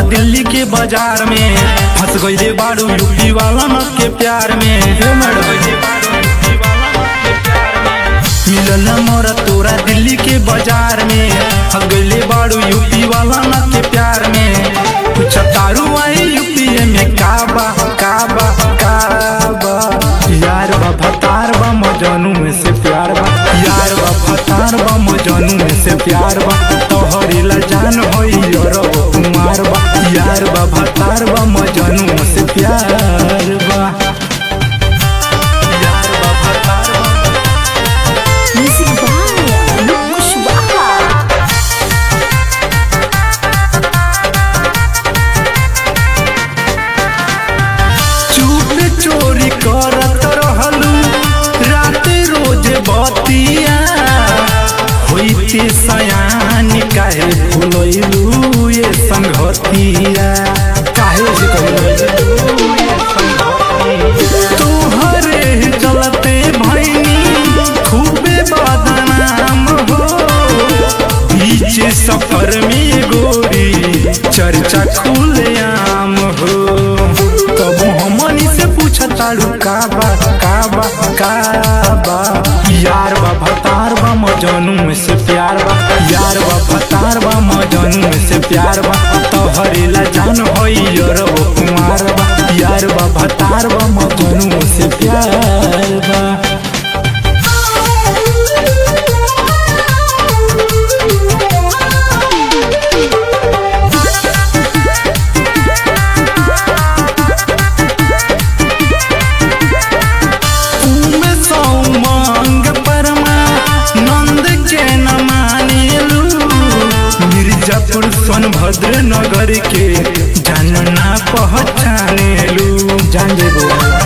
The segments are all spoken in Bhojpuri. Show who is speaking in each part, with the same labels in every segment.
Speaker 1: दिल्ली के बाजार में फंस गईले बारू यूपी वाला न के प्यार में हे मैडम मिलल मोरा तोरा दिल्ली के बाजार में फंस गईले बारू यूपी वाला न के प्यार में कुछ तारू आई यूपी में काबा काबा काबा यार बा भतार बा मजनू में से प्यार बा यार बा भतार बा मजनू में से प्यार बा तोहरी ला जान होई और कुमार बा यार बा भतार बा मजनू में से प्यार बा यार बा भतार बा
Speaker 2: Music by Anup Kushwaha.
Speaker 1: चुप चोरी करत रहलू रात रोज बतिया होइते सयान काहे भूलैलू ये संगतिया काहे से कहलू ये संगतिया तोहरे चलते भैनी खूबे बदनाम हो बीच सफर में गोरी चर्चा खुलेआम हो कबू हमनी से पूछताड़ू काबा काबा काबा यार बा भतार बा मजनू में से प्यार बा यार बा भतार बा मजनू में से प्यार बा तोहरे ला जान होई और वो कुमार बा यार बा भतार बा मजनू में से प्यार बा उमे सौमंग परमा नंद के न मानेलू मिर्जापुर सोनभद्र नगर के जानना पहचानेलू जान जेबो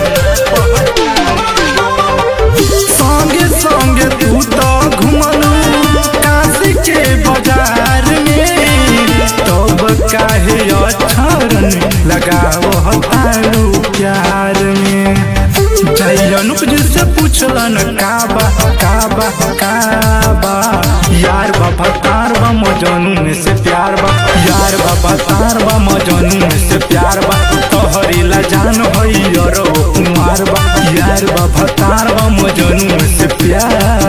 Speaker 1: संगे संगे तू तो घुमलू काशी के बाजार में तब काहे अक्षरन लगाओ हतारू प्यार में जय अनुप जी से पूछलन काबा काबा काबा यार बाबा तार बा मजनू में से प्यार बा यार बाबा तार बा मजनू में से प्यार बा तोहरी ला जान होई और वो कुमार बा यार बाबा तार बा मजनू में से प्यार